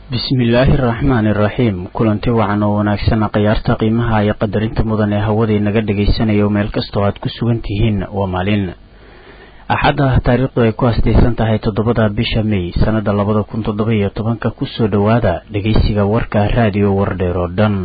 bismillaahi araxmaani iraxiim kulanti wacan oo wanaagsan khiyaarta qiimaha iyo qadarinta mudan ee hawadii naga dhagaysanayo meel kastoo aad ku sugan tihiin waa maalin axadda taariikhdu ay ku hastaysan tahay toddobada bisha may sannada labada kun toddoba iyo tobanka kusoo dhowaada dhegaysiga warka raadiyo wardheer oo dhan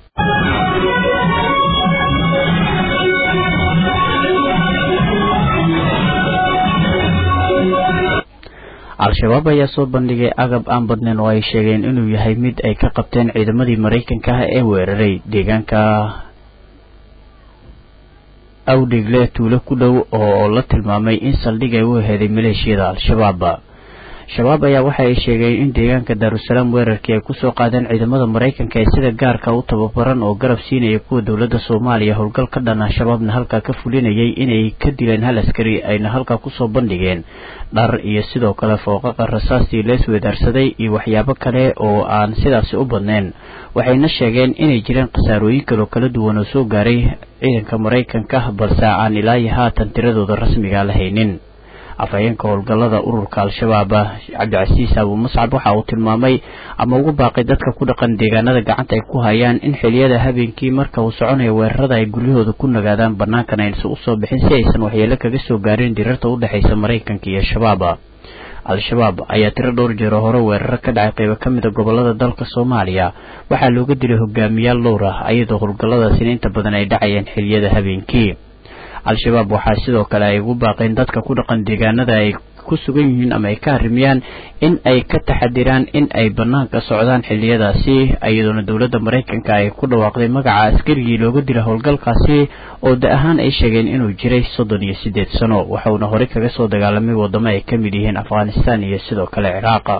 al-shabaab ayaa soo bandhigay agab aan badnayn oo ay sheegeen inuu yahay mid ay ka qabteen ciidamadii maraykanka ah ee weeraray deegaanka awdhigle tuulo ku dhow oo la tilmaamay in saldhig ay u heeday maleeshiyada al-shabaab shabaab ayaa waxa ay sheegeen in deegaanka daarusalaam weerarkii ay kusoo qaadeen ciidamada maraykanka ee sida gaarka u tababaran oo garab siinaya kuwa dowladda soomaaliya howlgal ka dhan ah shabaabna halkaa ka fulinayay inay ka dileen hal askari ayna halkaa kusoo bandhigeen dhar iyo sidoo kale fooqaqa rasaastii lees weedaarsaday iyo waxyaabo kale oo aan sidaasi u badnayn waxayna sheegeen inay jireen khasaarooyin kaloo kala duwan oo soo gaaray ciidanka maraykanka balse aan ilaa iyo haatan tiradooda rasmiga la haynin afhayeenka howlgallada ururka al-shabaab cabdicasiis abu muscab waxa uu tilmaamay ama ugu baaqay dadka ku dhaqan deegaanada gacanta ay ku hayaan in xiliyada habeenkii marka uu soconayo weerarada ay guryahooda ku nagaadaan bannaankana aysan usoo bixin si aysan waxyeelo kaga soo gaarin dirarta u dhexaysa maraykanka iyo shabaab al-shabaab ayaa tiro dhowr jeero hore weeraro ka dhacay qaybo ka mida gobolada dalka soomaaliya waxaa looga dilay hogaamiyaal dhowr ah iyadoo howlgalladaasina inta badan ay dhacayeen xiliyada habeenkii al-shabaab waxaa sidoo kale ay ugu baaqeen dadka ku dhaqan deegaanada ay ku sugan yihiin ama ay ka harimiyaan in ay ka taxadiraan in ay bannaanka socdaan xiliyadaasi iyadoona dowladda maraykanka ay ku dhawaaqday magaca askarigii looga dila howlgalkaasi oo da ahaan ay sheegeen inuu jiray soddon iyo siddeed sano waxauna horey kaga soo dagaalamay waddamo ay ka mid yihiin afghanistan iyo sidoo kale ciraaqa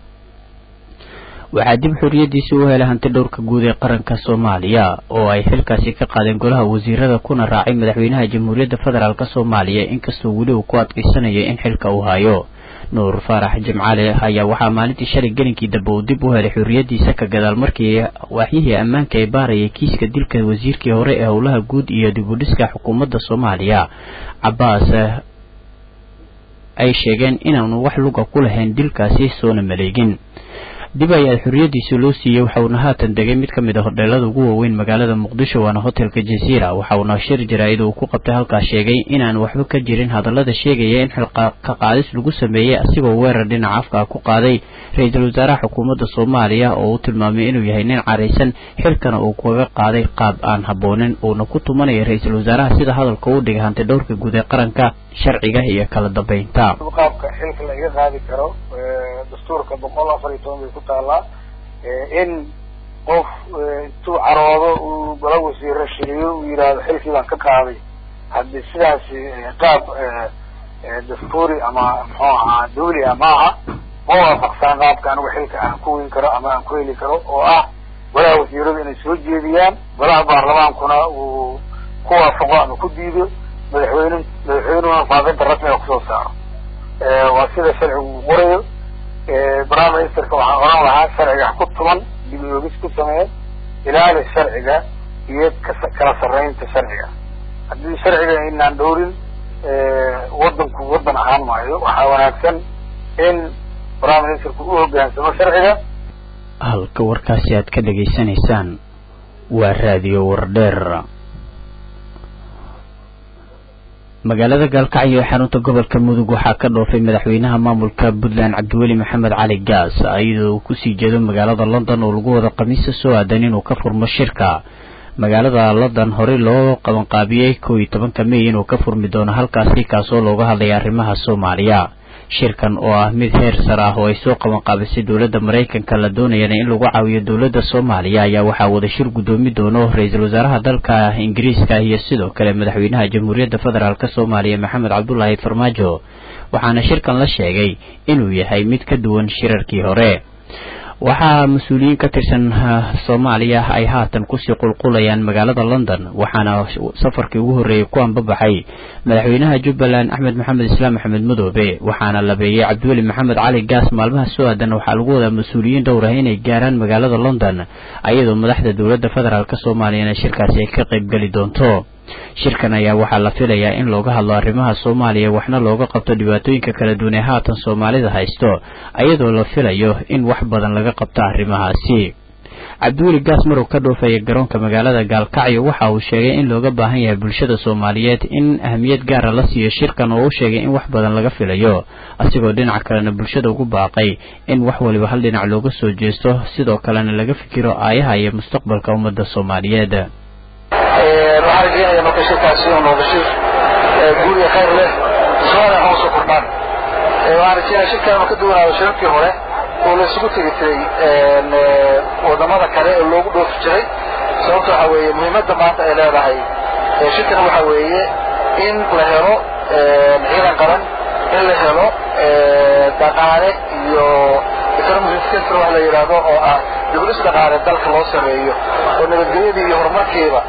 waxaa dib xorriyadiisii u helay hanti dhowrka guud ee qaranka soomaaliya oo ay xilkaasi ka qaadeen golaha wasiirada kuna raacay madaxweynaha jamhuuriyadda federaalk soomaaliya inkastoo weli uu ku adkaysanaya in xilka uu hayo nuur faarax jimcaale ayaa waxaa maalintii shalay gelinkii dambe uu dib u helay xorriyadiisa ka gadaal markii waaxyihii ammaanka ay baarayay kiiska dilka wasiirkii hore ee howlaha guud iyo dib u dhiska xukuumadda soomaaliya cabaas ay sheegeen inaanu wax luga ku lahayn dilkaasi soona maleegin dib ayaa xorriyadiisa loo siiyey waxauna haatan degay mid ka mid a hodheelada ugu waaweyn magaalada muqdisho waana hotelka jaziira waxauna shir jaraa'id uu ku qabtay halkaas sheegay inaan waxba ka jirin hadallada sheegaya in xilka ka qaadis lagu sameeyey asigoo weerar dhinaca afka ku qaaday ra-iisul wasaaraha xukuumadda soomaaliya oo uu tilmaamay inuu yahay nin caraysan xilkana uu kaga qaaday qaab aan habboonin uuna ku tumanaya ra-iisul wasaaraha sida hadalka u dhigay hanti dhowrka guud ee qaranka sharciga iyo kala dambeynta qaabka xilka laga qaadi karo dastuurka boqol afar iyo toban bay ku taalaa in qof intuu caroodo uu golo wasiiro shiriyo uu yidhaahdo xilkii baan ka qaaday haddii sidaasi qaab dastuuri ama muxuu ahaa dawli ah maaha ma waafaqsaan qaabka anigu xilka aan ku weyn karo ama aan ku heli karo oo ah golaha wasiiradu inay soo jeediyaan golaha baarlamaankuna uu ku waafaqo ama ku diido madaxweyne madaxweynuhuna faafinta rasmiga kusoo saaro waa sida sharcigu uu qorayo prime ministerka waxaan oran lahaa sharciga ku tuman dib oogis ku sameeya ilaali sharciga iyo kala sarreynta sharciga haddii sharciga aynaan dhowrin waddanku waddan ahaan maayo waxaa wanaagsan in prime ministerku u hoggaansamo sharciga halka warkaasi aad ka dhegaysanaysaan waa raadiyo wardheer magaalada gaalkacyo ee xarunta gobolka mudug waxaa ka dhoofay madaxweynaha maamulka puntland cabdiweli maxamed cali gaas iyadoo uu kusii jeedo magaalada london oo lagu wada khamiista soo aadan inuu ka furmo shirka magaalada london horey loo qabanqaabiyey kow iyo tobanka mey inuu ka furmi doono halkaasi kaasoo looga hadlaya arrimaha soomaaliya shirkan oo ah mid heer sare ah oo ay soo qabanqaabisay dowladda maraykanka la doonayana in lagu caawiyo dowladda soomaaliya ayaa waxaa wada shir guddoomi doono ra-iisul wasaaraha dalka ingiriiska iyo sidoo kale madaxweynaha jamhuuriyadda federaalk soomaaliya maxamed cabdulaahi farmaajo waxaana shirkan la sheegay inuu yahay mid ka duwan shirarkii hore waxaa mas-uuliyiin ka tirsan soomaaliya ay haatan kusii qulqulayaan magaalada london waxaana safarkii ugu horreeyey ku anbabaxay madaxweynaha jubbaland axmed maxamed islaam axmed madoobe waxaana labeeyey cabdiweli maxamed cali gaas maalmaha soo aadan waxaa lagu wadaa mas-uuliyiin dhowr ah inay gaaraan magaalada london ayadoo madaxda dowladda federaalk soomaaliyana shirkaasi ay ka qaybgeli doonto shirkan ayaa waxaa la filayaa in looga hadlo arrimaha soomaaliya waxna looga qabto dhibaatooyinka kala duwan ee haatan soomaalida haysto iyadoo la filayo in wax badan laga qabto arrimahaasi cabdiweli gaas marow ka dhoofaya garoonka magaalada gaalkacyo waxa uu sheegay in looga baahan yahay bulshada soomaaliyeed in ahmiyad gaara la siiyo shirkan oo u sheegay in wax badan laga filayo asigoo dhinaca kalena bulshada ugu baaqay in wax waliba hal dhinac looga soo jeesto sidoo kalena laga fikiro aayaha iyo mustaqbalka ummadda soomaaliyeed waxaan rajeynaya marka shirkaasi inuu noqdo shir guul iyo khayr leh soomaliya hoos u kordhaan waxaan rajeynaya shirkan inuu ka duwanaado shirarkii hore oo la isugu tegi jiray wadamada kale ee loogu dhoofi jiray sababta waxa weeye muhiimadda maanta ay leedahay shirkan waxa weeye in la helo ciidan qaran in la helo dhaqaale iyo economic center wax la yidhaahdo oo ah diblis dhaqaale dalka loo sameeyo oo nabadgelyadii iyo horumarkiiba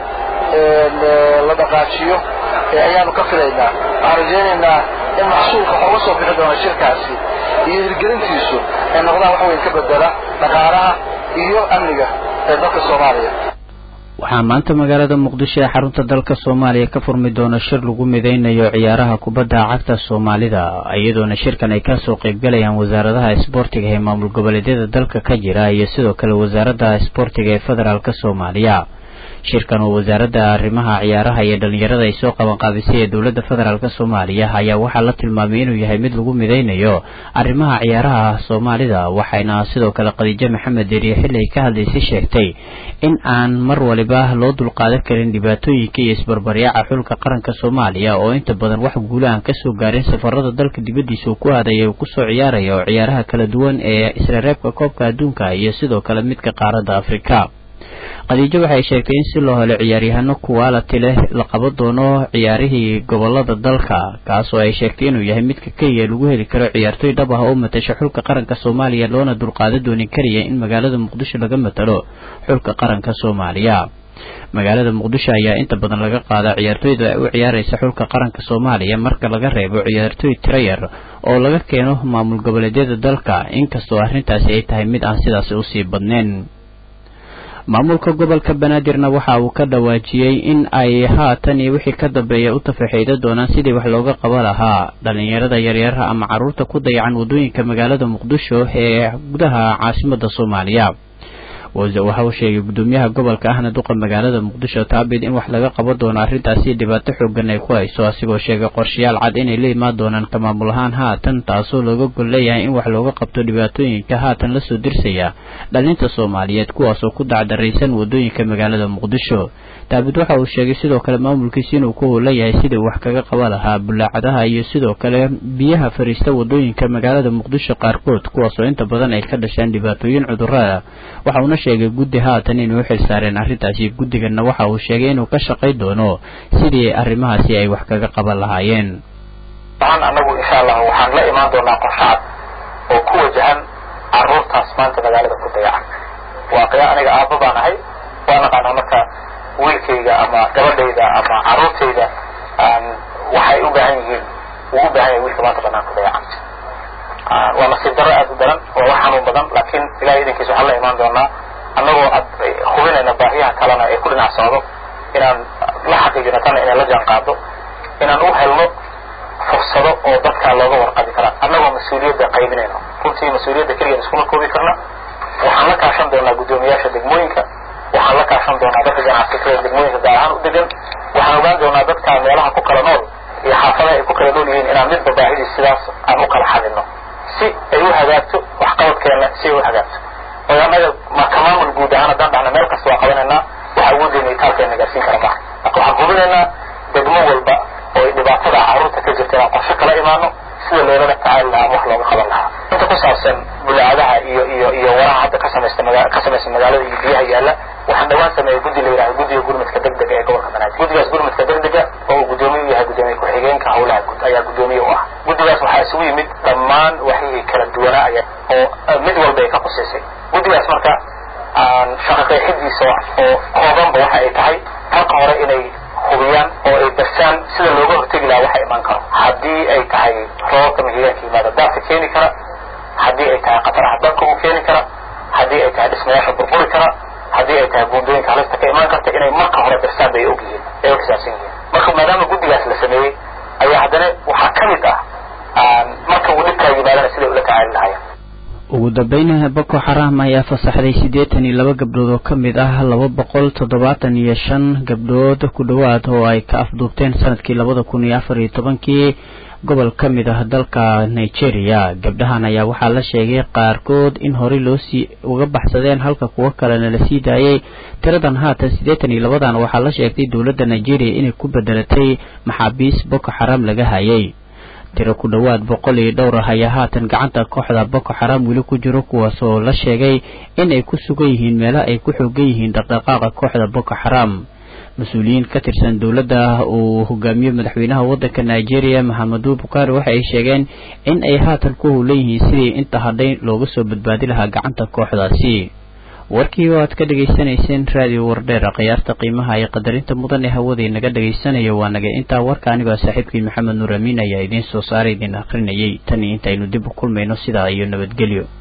la dhaqaajiyo ayaanu ka filaynaa waxaan rajaynaynaa in maxsuulka waxooga soo bixi doona shirkaasi iyo hirgelintiisu ay noqdaan wax weyn ka bedela dhaqaalaha iyo amniga ee dalka soomaaliya waxaa maanta magaalada muqdisho ee xarunta dalka soomaaliya ka furmi doona shir lagu midaynayo ciyaaraha kubadda cagta soomaalida iyadoona shirkan ay kasoo qaybgalayaan wasaaradaha isboortiga ee maamul goboleedyada dalka ka jira iyo sidoo kale wasaaradda isboortiga ee federaalk soomaaliya shirkan oo wasaaradda arrimaha ciyaaraha iyo dhalinyarada ay soo qabanqaabisay ee dowladda federaalk soomaaliya ayaa waxaa la tilmaamay inuu yahay mid lagu midaynayo arrimaha ciyaaraha soomaalida waxayna sidoo kale khadiijo maxamed deriye xilli ay ka hadlaysay sheegtay in aan mar waliba loo dulqaadan karin dhibaatooyinka iyo isbarbaryaaca xulka qaranka soomaaliya oo inta badan wax guula aan kasoo gaarin safarada dalka dibaddiisa uu ku aadaya uu kusoo ciyaaraya oo ciyaaraha kala duwan ee isla reebka koobka adduunka iyo sidoo kale midka qaaradda afrika khadiijo waxay sheegtay in si loo helo ciyaaryahano kuwaalati leh la qaban doono ciyaarihii gobolada dalka kaasoo ay sheegtay inuu yahay midka keliya lagu heli karo ciyaartoy dhab ah oo matasha xulka qaranka soomaaliya loona dulqaadan doonin kariya in magaalada muqdisho laga matalo xulka qaranka soomaaliya magaalada muqdisho ayaa inta badan laga qaadaa ciyaartoyda u ciyaaraysa xulka qaranka soomaaliya marka laga reebo ciyaartoy tirayar oo laga keeno maamul goboleedyada dalka inkastoo arrintaasi ay tahay mid aan sidaasi usii badnayn maamulka gobolka banaadirna waxa uu ka dhawaajiyey in ay haatan iyo wixii ka dambeeya u tafaxiida doonaan sidii wax looga qaba lahaa dhalinyarada yaryaraha ama carruurta ku dayacan waddooyinka magaalada muqdisho ee gudaha caasimada soomaaliya waxa uu sheegay gudoomiyaha gobolka ahna duqa magaalada muqdisho taabid in wax laga qaban doono arrintaasi dhibaato xoogan ay ku hayso asigoo sheegay qorshayaal cad inay la imaan doonaan ka maamul ahaan haatan taasoo looga gol leeyahay in wax looga qabto dhibaatooyinka haatan lasoo dirsaya dhalinta soomaaliyeed kuwaasoo ku dacdaraysan wadooyinka magaalada muqdisho taabid waxa uu sheegay sidoo kale maamulkiisi inuu ku howlan yahay sidii wax kaga qaba lahaa bulaacadaha iyo sidoo kale biyaha fariista wadooyinka magaalada muqdisho qaarkood kuwaasoo inta badan ay ka dhasheen dhibaatooyin cudurada waxa uuna sheegay guddi haatan inay u xil saareen arrintaasi guddiganna waxa uu sheegay inuu ka shaqay doono sidii arrimahaasi ay wax kaga qaban lahaayeen waxaan anagu insha allah waxaan la imaan doonaa qorshacad oo ku wajahan caruurtaas maanta magaalada ku dayacan waaqiya aniga aabba baan ahay waa naqaanaa marka wiilkayga ama gabadhayda ama caruurtayda waxay u baahan yihiin wuu u baahan yahay wiilka maanta banaan ku dayacan waa nasiib darro aad u daran waa wax xanuun badan laakiin ilahay idankiisa waxaan la imaan doonaa annagoo hubinayna baahiyaha kalena ee ku dhinac socdo inaan la xaqiijino tana inay la jaan qaado inaan u helno fursado oo dadka looga warqabi karaa annagoo mas-uuliyadda qaybinayno runtii mas-uuliyadda keligeed iskuma koobi karna waxaan la kaashan doonaa guddoomiyaasha degmooyinka waxaan la kaashan doonaa dadka ganacsatada degmooyinka gaar ahaan u degan waxaan ogaan doonaa dadka meelaha ku kala nool iyo xaafadaha ay ku kala nool yihiin inaan midba baahidiis sidaas aan u kala xadino si ay u hagaagto waxqabadkeenna si ay u hagaagto oo annaga maka maamul guud ahaan haddaan dhahna meel kasta waa qabanaynaa waxa awoodeyna itaalkeena gaarsiin kara maaha marka waxaan hubinaynaa degmo walba oo ay dhibaatada carruurta ka jirta inaan qorshe kala imaano sida loolala tacaali lahaa ama wax looga qaban lahaa inta ku saabsan bulaacadaha iyo iyo iyo waraha hadda ka samaysta maga ka samaysta magaalada iyo biyaha yaalla waxaan dhawaan sameeyey guddi la yidhahdo guddiga gurmadka degdega ee gobolka banaadir guddigaas gurmadka degdega oo uu guddoomiye u yahay guddoomiye ku-xigeenka howlaha guud ayaa guddoomiye u ah guddigaas waxaa isugu yimid dhammaan waxyihii kala duwanaa aya oo mid walba ay ka qusaysay guddigaas marka shaqa qeexidiisa oo koobanba waxa ay tahay halka hore inay hubiyaan oo ay barsaan sida looga hortegi lahaa waxa imaan karo haddii ay tahay roobabka mahigaanka yimaada daadka keeni kara haddii ay tahay khataraha dabka uu keeni kara haddii ay tahay dhismayaasha burburi kara haddii ay tahay buundooyinka halista ka imaan karta inay marka hore barsaan bay og yihiin ay u xisaabsan yihiin marka maadaama guddigaas la sameeyey ayaa haddana waxaa ka mid ah marka uu dhibkaa yimaadana siday ula tacaali lahaayeen ugu dambeyn boko xaram ayaa fasaxday siddeetan iyo laba gabdhood oo ka mid ah laba boqol toddobaatan iyo shan gabdhood ku dhowaad oo ay ka afduubteen sanadkii labada kun iyo afar iyo tobankii gobol ka mid ah dalka nigeria gabdhahan ayaa waxaa la sheegay qaarkood in horey loosii uga baxsadeen halka kuwo kalena la sii daayey tiradan haatan siddeetan iyo labadan waxaa la sheegtay dowladda nigeria inay ku bedelatay maxaabiis boko xaram laga hayay tiro ku dhowaad boqol iyo dhowr ah ayaa haatan gacanta kooxda boko xaram weli ku jiro kuwaas oo la sheegay in ay ku sugan yihiin meelaha ay ku xoogan yihiin dhaqdhaqaaqa kooxda boko xaram mas-uuliyiin ka tirsan dowladda uu hogaamiyo madaxweynaha waddanka nigeria maxamedu bukaari waxa ay sheegeen in ay haatan ku howlan yihiin sidii inta hadhay looga soo badbaadi lahaa gacanta kooxdaasi warkii oo aad ka dhegaysanayseen raadiyo wardheer khiyaarta qiimaha iyo qadarinta mudan ee hawada inaga dhagaysanayo waa naga intaa warka anigoo saaxiibkii maxamed nuur amiin ayaa idiin soo saaray idiin akhrinayay tan iyo intaynu dib u kulmayno sidaa iyo nabadgelyo